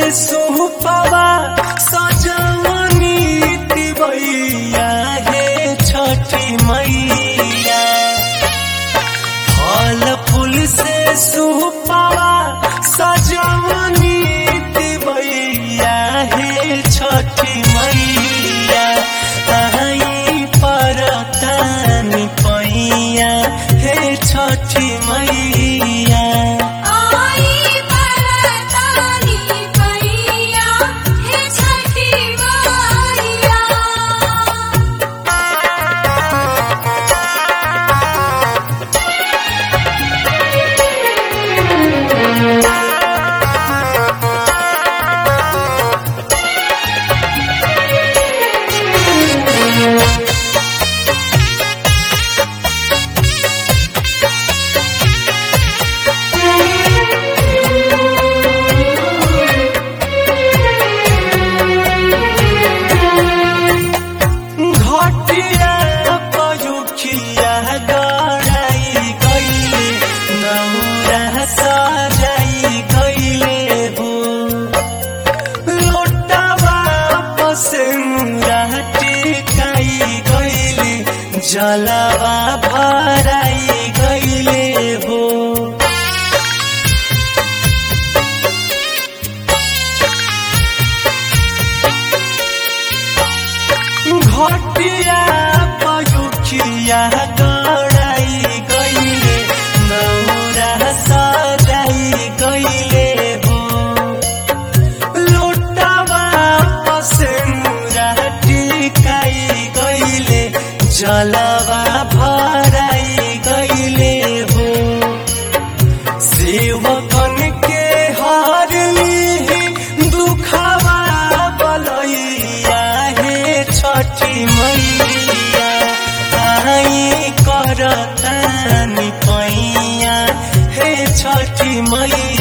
सुपवा सजवनी तिवैया हे छठी मैया फल फूल से सुपवा सजवनी तिवैया हे छठी मैया आई परतानी पैया हे छठी मैया आई परतानी पैया हे छठी मैया घटिया पयुखिया गड़ाई गईले नौरा सजाई गईले हो लोटावा पसंदा टिकाई गईले जलावा भराई गईले हो घटिया पयुखिया गड़ाई गईले नौरा सजाई गईले हो लोटावा पसंदा टिकाई गईले जलावा भराई गईले हो सेवकन के हार ली दुखावा बलैया हे छठी मैया आई करतानी पैया हे छठी मैया